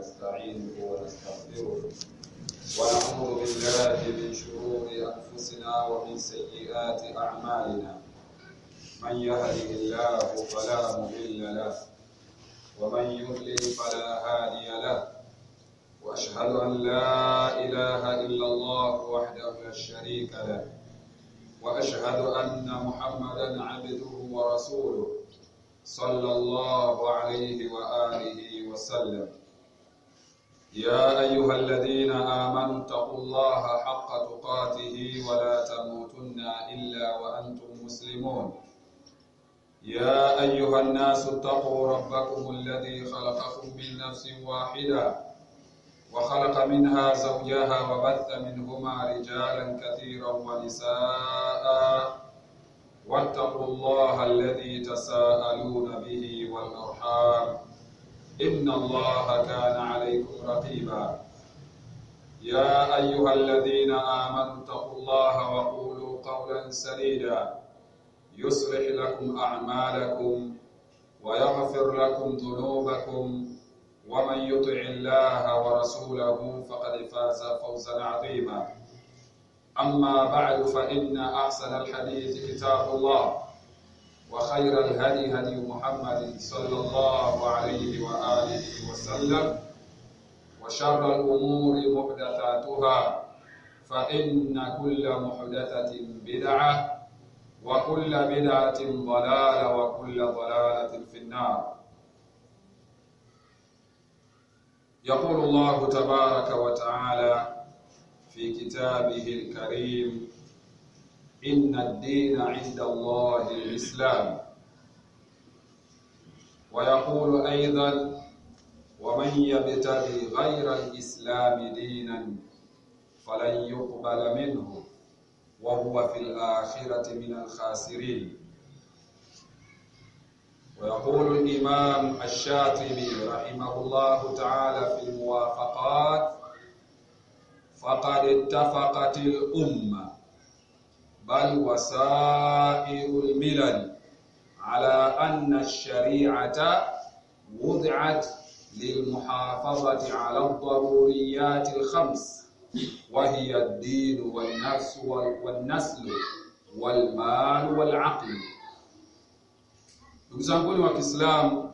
ونستعينه ونستغفره ونعوذ بالله من شرور أنفسنا ومن سيئات أعمالنا من يهده الله فلا مضل له ومن يضلل فلا هادي له واشهد ان لا اله الا الله وحده لا شريك له واشهد ان محمدا عبده ورسوله صلى الله عليه واله وسلم يا ايها الذين امنوا اتقوا الله حق تقاته ولا تموتن الا وانتم مسلمون يا أيها الناس اتقوا ربكم الذي خلقكم من نفس واحدة وخلق منها زوجها وبث منهما رجالا كثيرا ونساء واتقوا الله الذي تساءلون به والأرحام إن الله كان عليكم رقيبا يا أيها الذين آمنوا اتقوا الله وقولوا قولا سديدا يصلح لكم أعمالكم ويغفر لكم ذنوبكم ومن يطع الله ورسوله فقد فاز فوزا عظيما أما بعد فإن أحسن الحديث كتاب الله وخير الهدي هدي محمد صلى الله عليه وآله وسلم وشر الأمور محدثاتها فإن كل محدثة بدعة وكل بدعة ضلالة وكل ضلالة في النار يقول الله تبارك وتعالى في كتابه الكريم إن الدين عند الله الإسلام ويقول أيضا ومن يبتغي غير الإسلام دينا فلن يقبل منه وهو في الآخرة من الخاسرين ويقول الإمام الشاطبي رحمه الله تعالى في الموافقات فقد اتفقت الأمة بل وسائر الملل على أن الشريعة وضعت للمحافظة على الضروريات الخمس وهي الدين والنفس والنسل والمال والعقل ndugu zanguni wa Kiislamu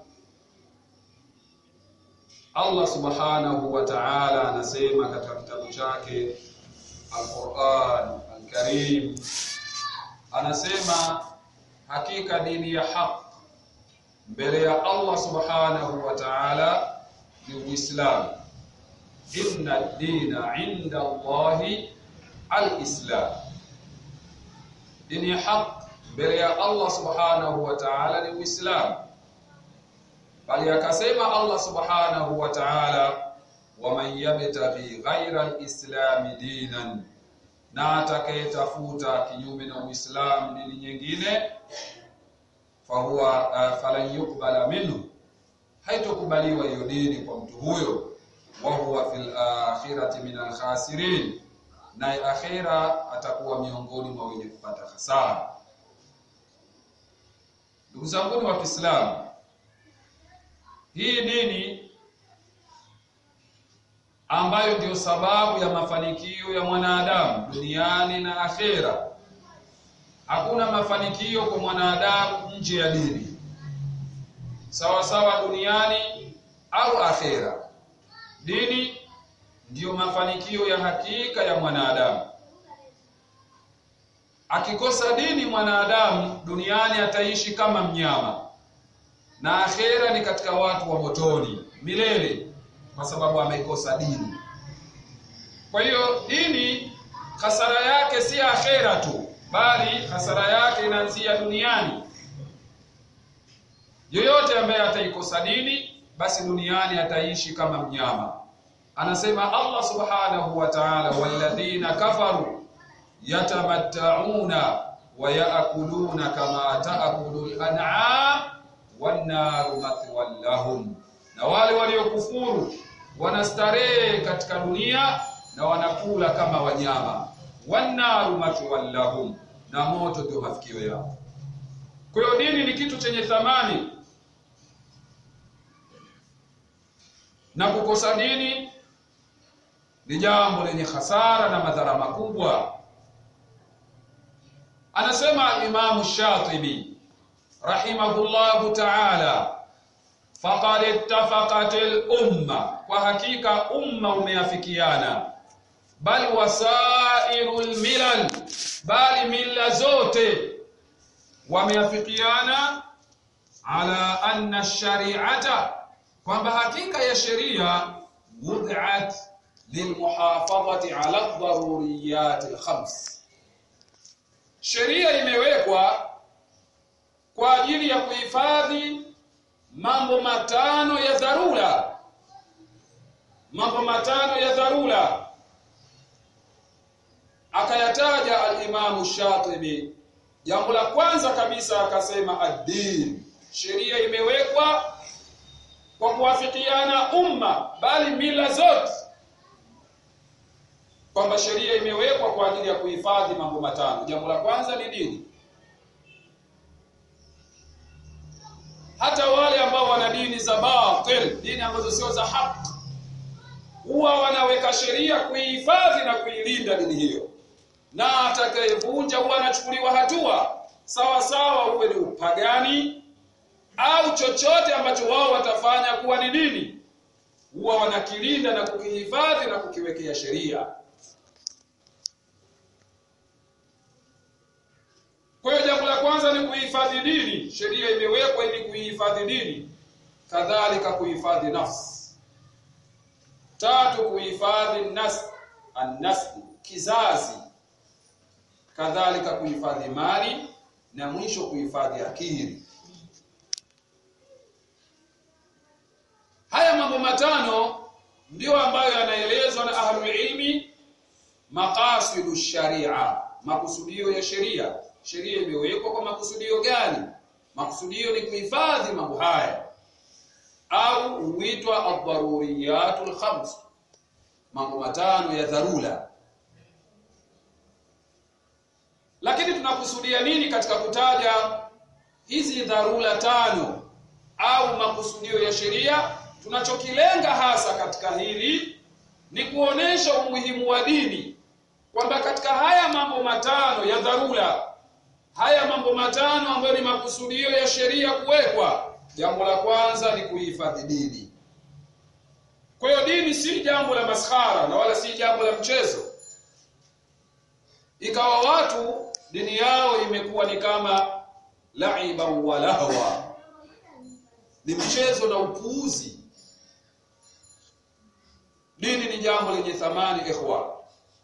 Allah Subhanahu wa Ta'ala anasema katika kitabu chake Al-Qur'an Al-Karim anasema hakika dini ya haq mbele ya Allah Subhanahu wa Ta'ala ni Uislamu inna dina inda Allahi al-Islam dini ya haq mbele ya Allah subhanahu wa ta'ala ni Uislamu bali akasema Allah subhanahu wa ta'ala waman yabtaghi ghayra al-islam dinan na atakayetafuta kinyume na Uislamu dini nyingine fahuwa uh, falan yuqbala minhu haitokubaliwa hiyo dini kwa mtu huyo wa huwa fil akhirati min al-khasirin naye akhira atakuwa miongoni mwa wenye kupata hasara ndugu zangu wa Kiislamu hii dini ambayo ndiyo sababu ya mafanikio ya mwanadamu duniani na akhera hakuna mafanikio kwa mwanadamu nje ya dini sawa sawa duniani au akhera dini ndiyo mafanikio ya hakika ya mwanadamu akikosa dini mwanadamu duniani ataishi kama mnyama na akhera ni katika watu wa motoni milele kwa sababu amekosa dini kwa hiyo dini hasara yake si akhera tu bali hasara yake inaanzia duniani yoyote ambaye ataikosa dini basi duniani ataishi kama mnyama anasema Allah subhanahu wa ta'ala walladhina kafaru yatamatta'una wa ya'kuluna kama ta'kulu al-an'am wan-naru mathwan lahum na wale waliokufuru wanastarehe katika dunia na wanakula kama wanyama wan-naru mathwan lahum na moto ndio mafikio yao kwa hiyo dini ni kitu chenye thamani na kukosa dini ni jambo lenye hasara na madhara makubwa anasema Imam Shatibi rahimahullahu ta'ala faqad ittafaqat al-umma kwa hakika umma umeafikiana bal wasairul milal bali mila zote wameafikiana ala anna shari'ata kwamba hakika ya sheria wud'at lilmuhafadhati ala ad-daruriyat al-khams sheria imewekwa kwa ajili ya kuhifadhi mambo matano ya dharura mambo matano ya dharura akayataja al-Imam Shatibi jambo la kwanza kabisa akasema ad-din sheria imewekwa kwa kuwafikiana umma bali mila zote kwamba sheria imewekwa kwa ajili ya kuhifadhi mambo matano jambo la kwanza ni dini hata wale ambao wana dini za batil dini ambazo sio za haki huwa wanaweka sheria kuihifadhi na kuilinda dini hiyo na atakayevunja huwa anachukuliwa hatua sawa sawa uwe ni upagani au chochote ambacho wao watafanya kuwa ni dini huwa wanakilinda na kukihifadhi na kukiwekea sheria Kwa hiyo jambo la kwanza ni kuhifadhi dini. Sheria imewekwa ili kuhifadhi dini, kadhalika kuhifadhi nafsi. Tatu, kuhifadhi nas annasli, kizazi, kadhalika kuhifadhi mali na mwisho kuhifadhi akili. Haya mambo matano ndio ambayo yanaelezwa na ahlul ilmi maqasidu sharia, makusudio ya sheria sheria imewekwa kwa makusudio gani makusudio ni kuhifadhi mambo haya au huitwa ad-daruriyatul khams mambo matano ya dharura lakini tunakusudia nini katika kutaja hizi dharura tano au makusudio ya sheria tunachokilenga hasa katika hili ni kuonesha umuhimu wa dini kwamba katika haya mambo matano ya dharura haya mambo matano ambayo ni makusudio ya sheria kuwekwa jambo la kwanza ni kuhifadhi dini kwa hiyo dini si jambo la maskhara na wala si jambo la mchezo ikawa watu dini yao imekuwa ni kama laiba wa lahwa ni mchezo na upuuzi dini ni jambo lenye thamani ikhwa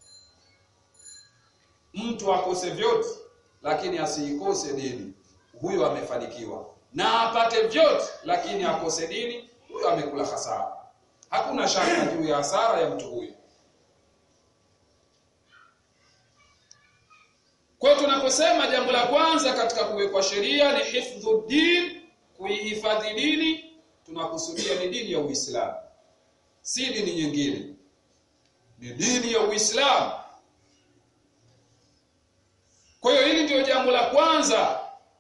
mtu akose vyote lakini asiikose dini huyo amefanikiwa na apate vyote lakini akose dini huyo amekula hasara hakuna shaka juu ya hasara ya mtu huyo kwa tunaposema jambo la kwanza katika kuwekwa sheria ni hifdhu din kuihifadhi dini tunakusudia ni dini ya Uislamu si dini nyingine ni dini ya Uislamu kwa hiyo hili ndio jambo la kwanza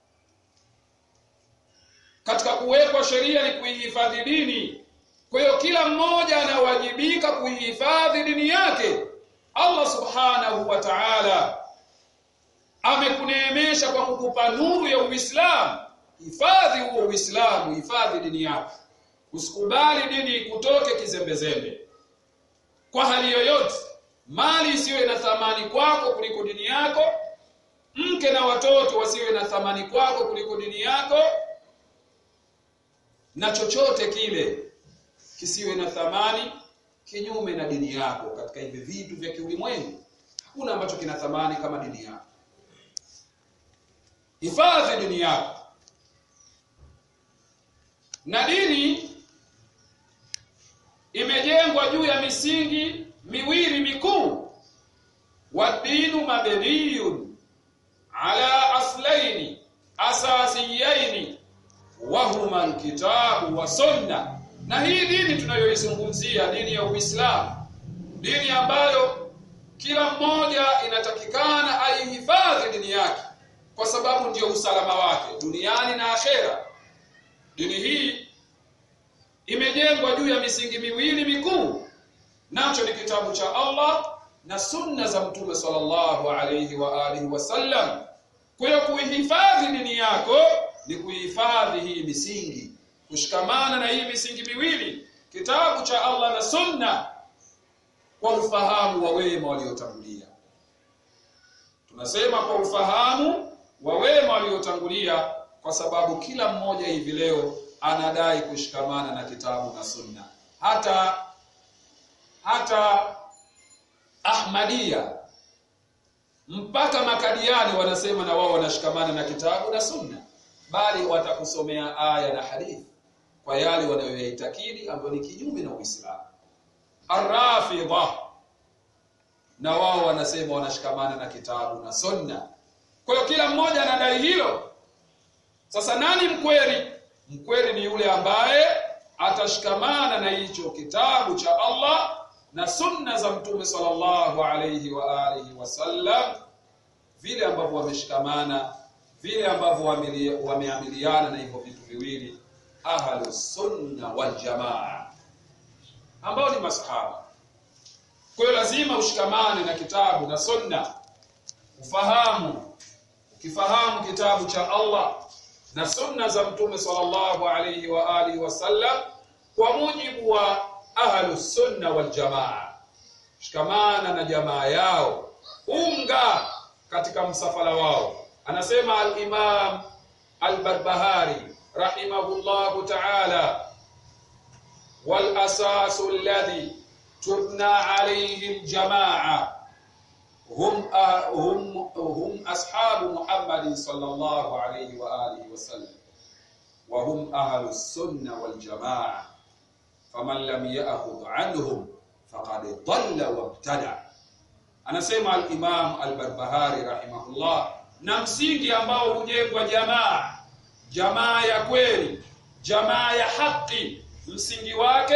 katika kuwekwa sheria ni kuihifadhi dini. Kwa hiyo kila mmoja anawajibika kuihifadhi dini yake. Allah Subhanahu wa Ta'ala amekuneemesha kwa kukupa nuru ya Uislamu. Hifadhi huo Uislamu, hifadhi dini yako. Usikubali dini ikutoke kizembezembe. Kwa hali yoyote, mali isiwe na thamani kwako kuliko dini yako, mke na watoto wasiwe na thamani kwako kuliko dini yako na chochote kile kisiwe na thamani kinyume na dini yako katika hivi vitu vya kiulimwengu hakuna ambacho kina thamani kama dini yako hifadhi dini yako na dini imejengwa juu ya misingi miwili mikuu wadinu mabniyun ala aslaini asasiyaini wahuma alkitabu wa sunna na hii dini tunayoizungumzia dini ya Uislamu dini ambayo kila mmoja inatakikana aihifadhi dini yake kwa sababu ndiyo usalama wake duniani na akhera dini hii imejengwa juu ya misingi miwili mikuu nacho ni kitabu cha Allah na sunna za mtume sallallahu alayhi wa alihi wasallam kwa hiyo kuihifadhi dini yako ni kuihifadhi hii misingi kushikamana na hii misingi miwili kitabu cha Allah na sunna kwa ufahamu wa wema waliotangulia tunasema kwa ufahamu wa wema waliotangulia kwa sababu kila mmoja hivi leo anadai kushikamana na kitabu na sunna hata hata Ahmadia mpaka makadiani wanasema na wao wanashikamana na kitabu na sunna bali watakusomea aya na hadithi kwa yale wanayoyaitakidi ambayo ni kinyume na Uislamu Arrafidha na wao wanasema wanashikamana na kitabu na sunna kwa hiyo kila mmoja anadai hilo sasa nani mkweli mkweli ni yule ambaye atashikamana na hicho kitabu cha Allah na sunna za mtume sallallahu alayhi wa alihi wasallam vile ambavyo wameshikamana vile ambavyo wameamiliana na hivyo vitu viwili ahlu sunna wal jamaa ambao ni masahaba kwa hiyo lazima ushikamane na kitabu na sunna ufahamu ukifahamu kitabu cha Allah na sunna za mtume sallallahu alayhi wa alihi wasallam kwa mujibu wa ahlu sunna wal jamaa shikamana na jamaa yao unga katika msafara wao anasema al-imam al-barbahari rahimahullahu ta'ala wal asasu alladhi tubna alayhi al-jamaa هم هم هم أصحاب محمد صلى الله عليه وآله وسلم وهم أهل السنة والجماعة فمن لم يأخذ عنهم فقد ضل وابتدع anasema al-Imam al-Barbahari rahimahullah na msingi ambao hujengwa jamaa jamaa ya kweli jamaa ya haki msingi wake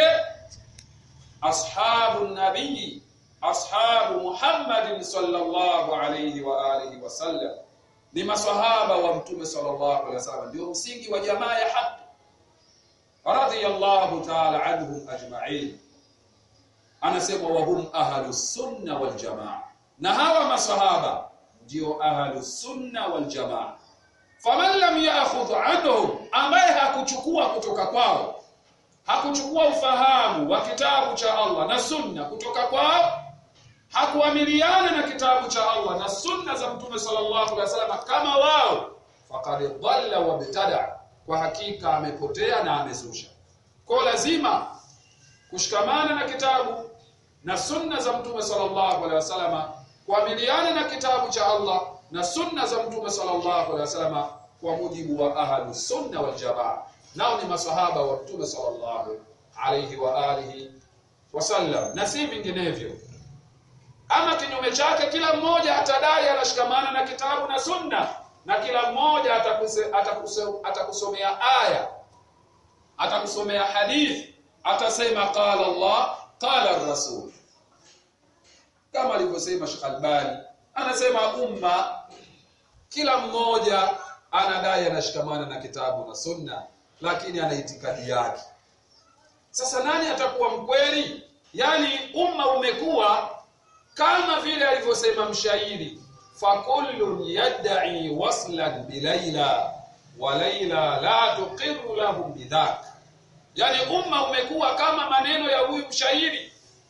ashabu nabii ashabu Muhammadin sallallahu alayhi wa alihi wasallam ni maswahaba wa mtume sallallahu alayhi wasallam ndio msingi wa jamaa ya haki radiyallahu ta'ala anhum ajma'in anasema wa hum ahlus sunna wal jamaa na hawa maswahaba ndio ahlus sunna wal jamaa faman lam ya'khudh anhum ambaye hakuchukua kutoka kwao hakuchukua ufahamu wa kitabu cha Allah na sunna kutoka kwao hakuamiliana na kitabu cha Allah na sunna za mtume sallallahu alaihi wasallam kama wao faqad dhalla wa btada kwa hakika amepotea na amezusha kwa lazima kushikamana na kitabu na sunna za mtume sallallahu alaihi wasallam kuamiliana na kitabu cha Allah na sunna za mtume sallallahu alaihi wasallam kwa mujibu wa ahlu sunna wal jamaa nao ni masahaba wa mtume sallallahu alaihi wa alihi wasallam na si vinginevyo ama kinyume chake kila mmoja atadai anashikamana na kitabu na sunna na kila mmoja atakuse, atakuse, atakusomea aya atakusomea hadithi atasema qala Allah qala rasul kama alivyosema Sheikh Albani anasema umma kila mmoja anadai anashikamana na kitabu na sunna lakini ana itikadi yake sasa nani atakuwa mkweli yani umma umekuwa kama vile alivyosema mshairi fakullun yad'i waslan bilaila wa laila la tuqiru lahum bidhak yani umma umekuwa kama maneno ya huyu mshairi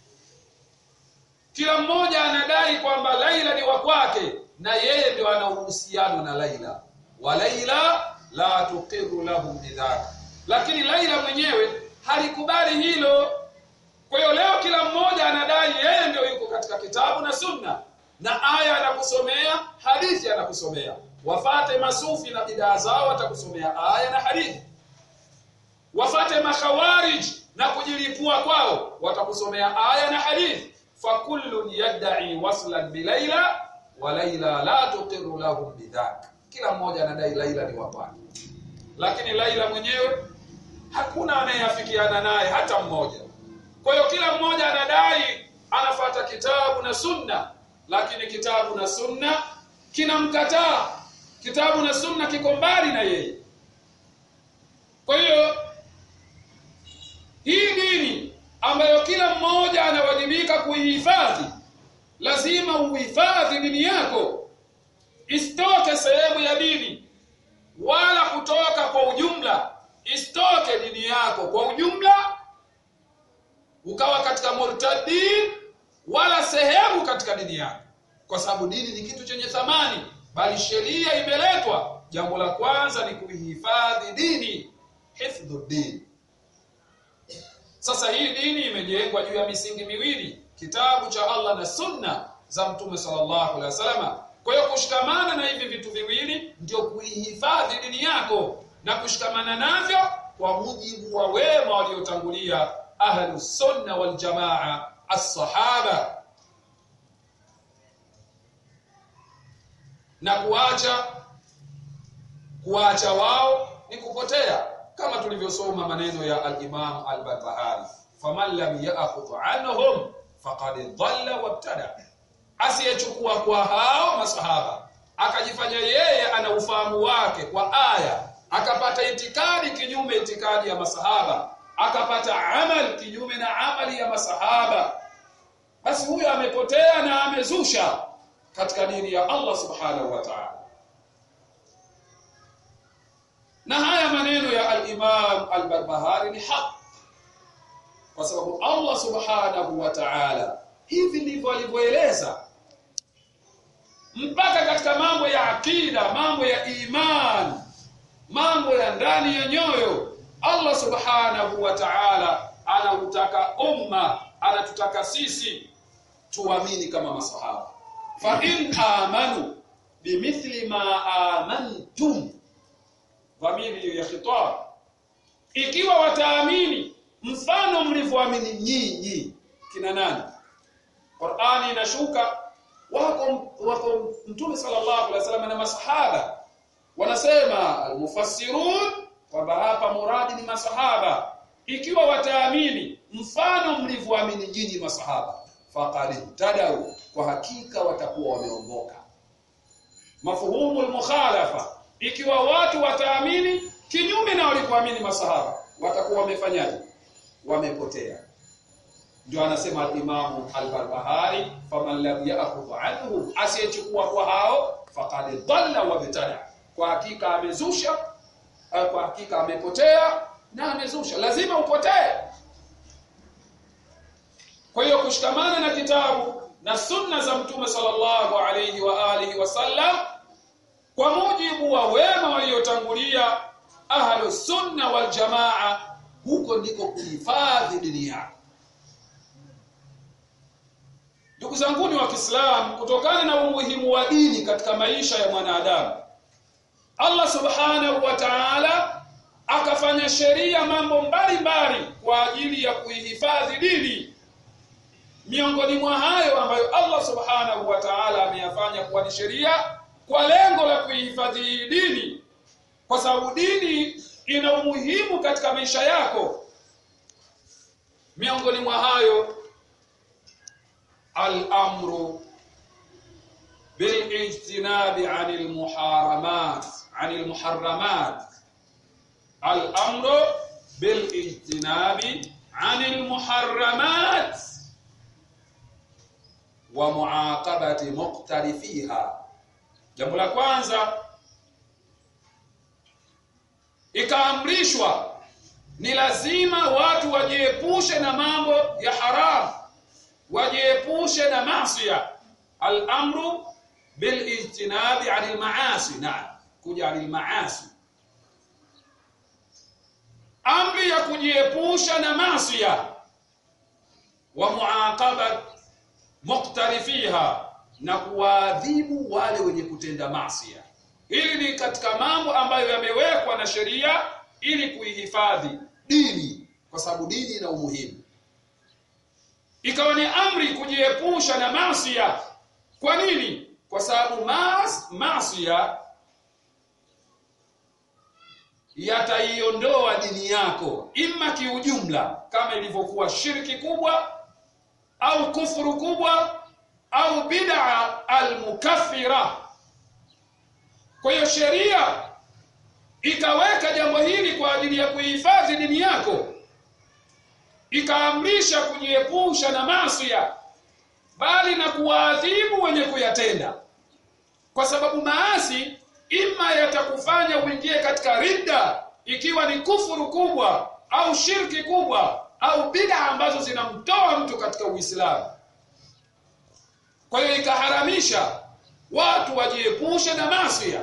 kila mmoja anadai kwamba Laila ni wa kwake na yeye ndio ana uhusiano na Laila wa Laila la tuqiru lahum bidhak lakini Laila mwenyewe halikubali hilo kwa hiyo leo kila mmoja anadai yeye ndio yuko katika kitabu na sunna na aya anakusomea hadithi anakusomea wafate masufi na bidaa zao watakusomea aya na hadithi wafate makhawarij na kujilipua kwao watakusomea aya na hadithi fakullun yad'i waslan bilaila wa laila la tuqiru lahum bidhak kila mmoja anadai laila ni wa kwake lakini laila mwenyewe hakuna anayeafikiana naye hata mmoja kwa hiyo kila mmoja anadai anafata kitabu na sunna lakini kitabu na sunna kinamkataa kitabu na sunna kiko mbali na yeye kwa hiyo hii dini ambayo kila mmoja anawajibika kuihifadhi lazima uhifadhi dini yako isitoke sehemu ya dini wala kutoka kwa ujumla isitoke dini yako kwa ujumla ukawa katika murtadin wala sehemu katika dini yako kwa sababu dini ni kitu chenye thamani bali sheria imeletwa jambo la kwanza ni kuihifadhi dini hifdhu dini sasa hii dini imejengwa juu ya misingi miwili kitabu cha Allah na sunna za mtume sallallahu alaihi wasallam kwa hiyo kushikamana na hivi vitu viwili ndio kuihifadhi dini yako na kushikamana navyo kwa mujibu wa wema waliotangulia ahlus sunna wal jamaa as-sahaba na kuacha kuacha wao ni kupotea kama tulivyosoma maneno ya al-Imam al-Barbahari faman lam ya'khudh anhum faqad dhalla wabtada asiyechukua kwa hao masahaba akajifanya yeye ana ufahamu wake kwa aya akapata itikadi kinyume itikadi ya masahaba akapata amal kinyume na amali ya masahaba basi huyo amepotea na amezusha katika dini ya Allah subhanahu wa ta'ala na haya maneno ya al-Imam al-Barbahari ni haki kwa sababu Allah subhanahu wa ta'ala hivi ndivyo alivyoeleza mpaka katika mambo ya akida mambo ya iman mambo ya ndani ya nyoyo Allah subhanahu wa ta'ala anautaka umma anatutaka sisi tuamini kama masahaba fa in amanu bimithli ma amantum dhamiri ya khitab ikiwa wataamini mfano mlivyoamini nyinyi kina nani Qur'ani inashuka wako wako Mtume sallallahu alaihi wasallam na masahaba wanasema almufassirun kwamba hapa muradi ni masahaba ikiwa wataamini mfano mlivyoamini nyinyi masahaba faqad tadau kwa hakika watakuwa wameongoka mafuhumu almukhalafa ikiwa watu wataamini kinyume na walivyoamini masahaba watakuwa wamefanyaje wamepotea ndio anasema al-Imam al-Barbahari faman lam ya'khudh anhu asiyechukua kwa hao faqad dhalla wa bitada kwa hakika amezusha kwa hakika amepotea na amezusha lazima upotee kwa hiyo kushikamana na kitabu na sunna za mtume sallallahu alayhi wa alihi wasallam kwa mujibu wa wema waliotangulia ahlu sunna wal jamaa huko ndiko kuhifadhi dini yako ndugu zanguni wa Kiislamu kutokana na umuhimu wa dini katika maisha ya mwanadamu Allah subhanahu wa ta'ala akafanya sheria mambo mbalimbali kwa ajili ya kuihifadhi dini miongoni mwa hayo ambayo Allah subhanahu wa ta'ala ameyafanya kuwa ni sheria kwa lengo la kuihifadhi dini kwa sababu dini ina umuhimu katika maisha yako miongoni mwa hayo al-amru bil-ijtinabi 'anil muharamat 'anil muharramat al-amru bil-ijtinabi 'anil muharramat wa muaqabati muqtarifiha jambo la kwanza ikaamrishwa ni lazima watu wajiepushe na mambo ya haramu wajiepushe na maasiya al-amru bil ijtinabi 'anil ma'asi na'am kuja 'anil ma'asi amri ya kujiepusha na maasiya wa muaqabat muqtarifiha na kuwaadhibu wale wenye kutenda maasiya hili ni katika mambo ambayo yamewekwa na sheria ili kuihifadhi dini kwa sababu dini ina umuhimu ikawa ni amri kujiepusha na maasiya kwa nini kwa sababu maas maasiya yataiondoa dini yako imma kiujumla kama ilivyokuwa shirki kubwa au kufuru kubwa au bid'a almukaffira kwa hiyo sheria ikaweka jambo hili kwa ajili ya kuhifadhi dini yako ikaamrisha kujiepusha na maasiya bali na kuwaadhibu wenye kuyatenda kwa sababu maasi ima yatakufanya uingie katika ridda ikiwa ni kufuru kubwa au shirki kubwa au bid'a ambazo zinamtoa mtu katika Uislamu kwa hiyo ikaharamisha watu wajiepushe na maasi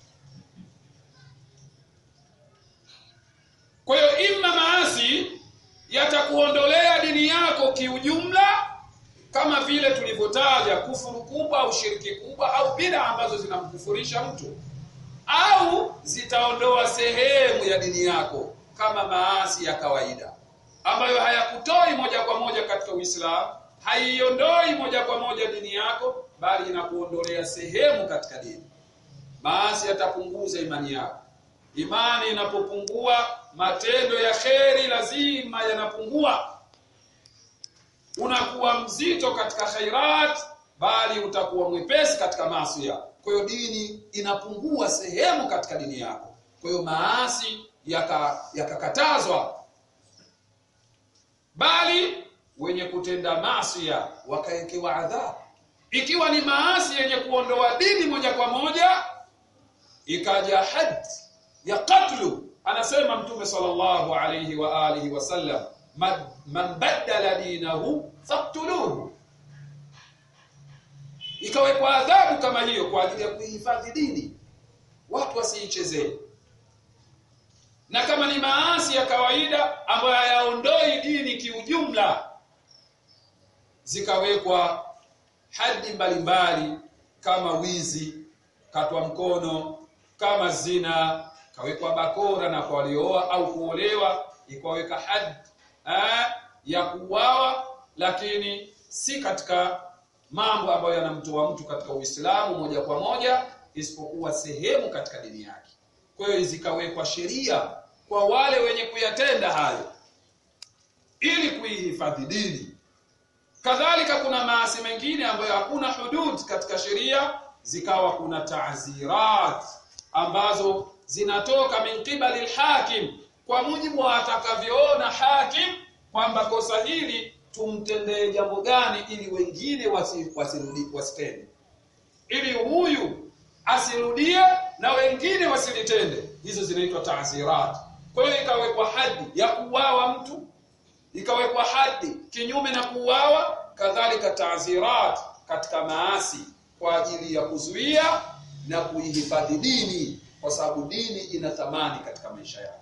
kwa hiyo imma maasi yatakuondolea dini yako kiujumla kama vile tulivyotaja kufuru kubwa au shirki kubwa au bid'a ambazo zinamkufurisha mtu au zitaondoa sehemu ya dini yako kama maasi ya kawaida ambayo hayakutoi moja kwa moja katika Uislamu haiondoi moja kwa moja dini yako bali inakuondolea sehemu katika dini maasi yatapunguza imani yako imani inapopungua matendo ya kheri lazima yanapungua unakuwa mzito katika khairat bali utakuwa mwepesi katika maasi kwa hiyo dini inapungua sehemu katika dini yako kwa hiyo maasi yakakatazwa yaka bali wenye kutenda maasi wakawekewa adhabu ikiwa ni maasi yenye kuondoa dini moja kwa moja ikaja had ya katlu anasema mtume sallallahu alayhi wa alihi wasallam man badala dinahu faqtuluhu ikawekwa adhabu kama hiyo kwa ajili ya kuhifadhi dini watu wasiichezee na kama ni maasi ya kawaida ambayo hayaondoi dini kiujumla zikawekwa hadi mbalimbali kama wizi katwa mkono kama zina kawekwa bakora na kwa waliooa au kuolewa ikaweka hadi ya kuuawa lakini si katika mambo ambayo yanamtoa mtu katika Uislamu moja kwa moja isipokuwa sehemu katika dini yake kwa hiyo zikawekwa sheria kwa wale wenye kuyatenda hayo ili kuihifadhi dini kadhalika kuna maasi mengine ambayo hakuna hudud katika sheria zikawa kuna ta'zirat ambazo zinatoka min qibali alhakim kwa mujibu wa atakavyoona hakim kwamba kosa hili tumtendee jambo gani ili wengine wasirudi wasitende ili huyu asirudie na wengine wasilitende hizo zinaitwa ta'zirat kwa hiyo ikawekwa hadi ya kuuawa mtu ikawekwa hadi kinyume na kuuawa kadhalika ta'zirat katika maasi kwa ajili ya kuzuia na kuihifadhi dini kwa sababu dini ina thamani katika maisha yao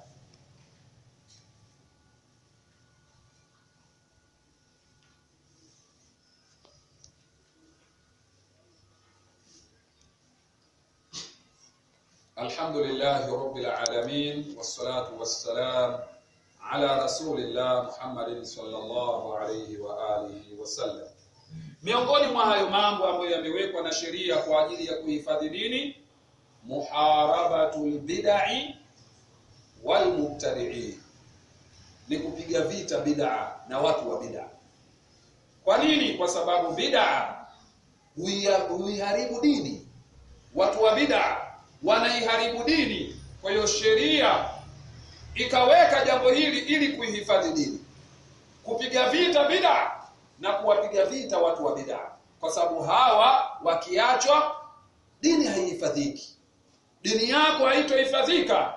الحمد لله رب العالمين والصلاة والسلام على رسول الله محمد صلى الله عليه وآله وسلم miongoni mwa hayo mambo ambayo yamewekwa na sheria kwa ajili ya kuhifadhi dini muharabatul bid'i wal mubtadi'in ni kupiga vita bid'a na watu wa bid'a kwa nini kwa sababu bid'a huiharibu dini watu wa bid'a wanaiharibu dini kwa hiyo sheria ikaweka jambo hili ili kuihifadhi dini kupiga vita bid'a na kuwapiga vita watu wa bid'a kwa sababu hawa wakiachwa dini haihifadhiki dini yako haitohifadhika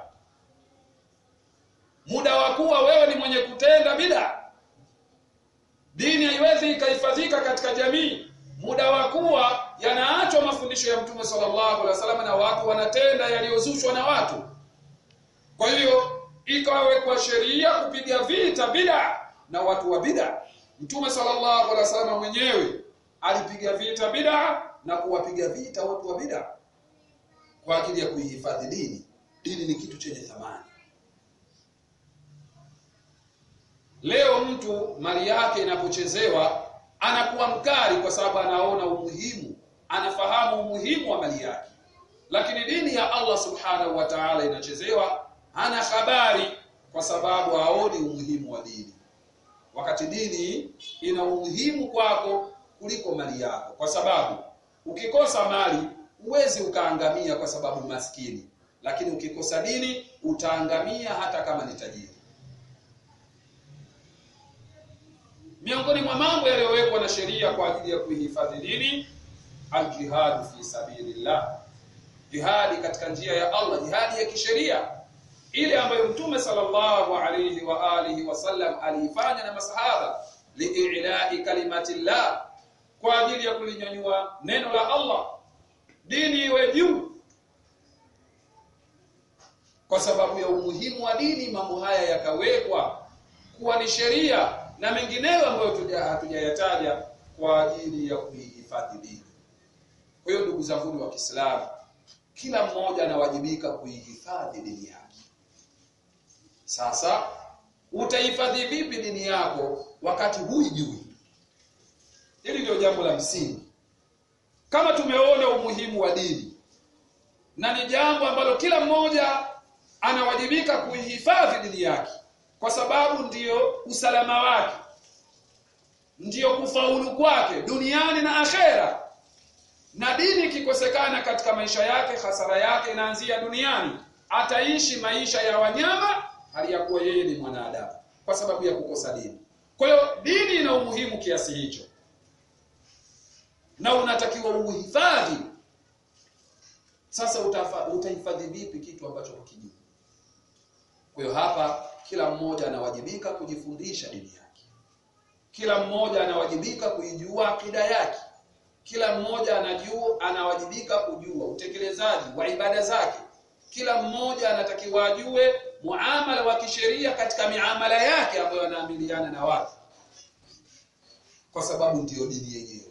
muda wa kuwa wewe ni mwenye kutenda bid'a dini haiwezi ikahifadhika katika jamii muda wa kuwa yanaachwa mafundisho ya Mtume sallallahu alaihi wasallam na watu wanatenda yaliyozushwa na watu. Kwa hiyo ikawekwa sheria kupiga vita bid'a na watu wa bid'a. Mtume sallallahu alaihi wasallam mwenyewe alipiga vita bid'a na kuwapiga vita watu wa bid'a kwa ajili ya kuihifadhi dini. Dini ni kitu chenye thamani. Leo mtu mali yake inapochezewa anakuwa mkali kwa sababu anaona umuhimu anafahamu umuhimu wa mali yake lakini dini ya Allah subhanahu wa ta'ala inachezewa hana habari kwa sababu haoni umuhimu wa dini wakati dini ina umuhimu kwako kuliko mali yako kwa sababu ukikosa mali huwezi ukaangamia kwa sababu maskini lakini ukikosa dini utaangamia hata kama ni tajiri miongoni mwa mambo yaliyowekwa na sheria kwa ajili ya kuihifadhi dini aljihadu fi sabilillah jihadi katika njia ya Allah jihadi ya kisheria ile ambayo mtume sallallahu alayhi wa alihi wasallam aliifanya na masahaba liilai kalimatillah kwa ajili ya kulinyanyua neno la Allah dini iwe juu kwa sababu ya umuhimu wa dini mambo haya yakawekwa kuwa ni sheria na mengineyo ambayo hatujayataja kwa ajili ya kuihifadhi dini kwa hiyo ndugu zangu wa Kiislamu kila mmoja anawajibika kuihifadhi dini yake sasa utahifadhi vipi dini yako wakati huijui hili ndio jambo la msingi kama tumeona umuhimu wa dini na ni jambo ambalo kila mmoja anawajibika kuihifadhi dini yake kwa sababu ndiyo usalama wake ndiyo kufaulu kwake duniani na akhera na dini ikikosekana katika maisha yake hasara yake inaanzia duniani ataishi maisha ya wanyama hali ya kuwa yeye ni mwanadamu kwa sababu ya kukosa dini kwa hiyo dini ina umuhimu kiasi hicho na unatakiwa uhifadhi sasa utahifadhi vipi kitu ambacho hukijui kwa hiyo hapa kila mmoja anawajibika kujifundisha dini yake kila mmoja anawajibika kuijua akida yake kila mmoja anajua anawajibika kujua utekelezaji wa ibada zake kila mmoja anatakiwa ajue muamala wa kisheria katika miamala yake ambayo anaamiliana na watu kwa sababu ndiyo dini yenyewe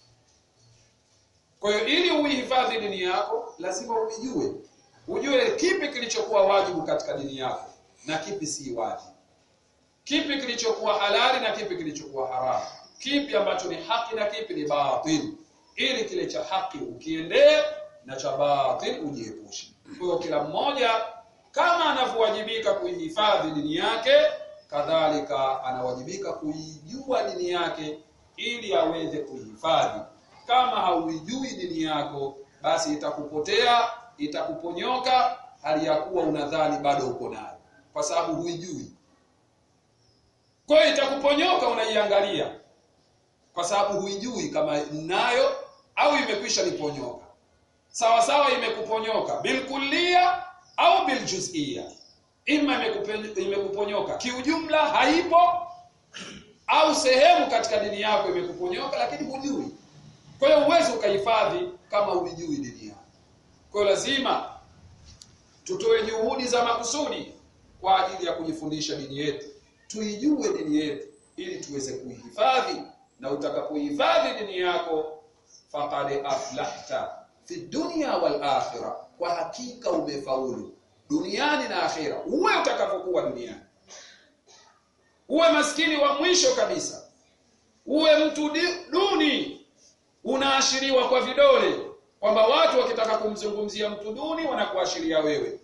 kwa hiyo ili uihifadhi dini yako lazima uijue ujue kipi kilichokuwa wajibu katika dini yako na kipi si wajibu kipi kilichokuwa halali na kipi kilichokuwa haramu kipi ambacho ni haki na kipi ni batil ili kile cha haki ukiendee na cha batil ujiepushe kwa hiyo kila mmoja kama anavyowajibika kuihifadhi dini yake kadhalika anawajibika kuijua dini yake ili aweze kuihifadhi kama hauijui dini yako basi itakupotea itakuponyoka hali ya kuwa unadhani bado uko nayo kwa sababu huijui kwa hiyo itakuponyoka unaiangalia kwa sababu huijui kama nayo au imekwisha niponyoka sawa sawa imekuponyoka bilkullia au biljuzia ima imekuponyoka kiujumla haipo au sehemu katika dini yako imekuponyoka lakini hujui kwa hiyo uwezi ukahifadhi kama hujui dini yako kwa hiyo lazima tutoe juhudi za makusudi kwa ajili ya kujifundisha dini yetu tuijue dini yetu ili tuweze kuihifadhi na utakapohifadhi dini yako faqad aflahta fi dunya wal akhirah kwa hakika umefaulu duniani na akhira uwe utakapokuwa duniani uwe maskini wa mwisho kabisa uwe mtu duni unaashiriwa kwa vidole kwamba watu wakitaka kumzungumzia mtu duni wanakuashiria wewe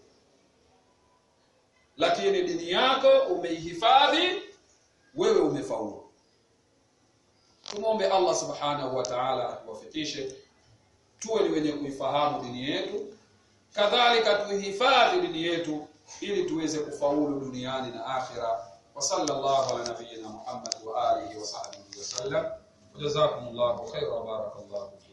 lakini dini yako umeihifadhi wewe umefaulu tumombe Allah subhanahu wa ta'ala atuwafikishe tuwe ni wenye kuifahamu dini yetu kadhalika tuihifadhi dini yetu ili tuweze kufaulu duniani na akhira wa sallallahu ala nabiyyina Muhammad wa alihi wa sahbihi wa sallam jazakumullahu khairan wa barakallahu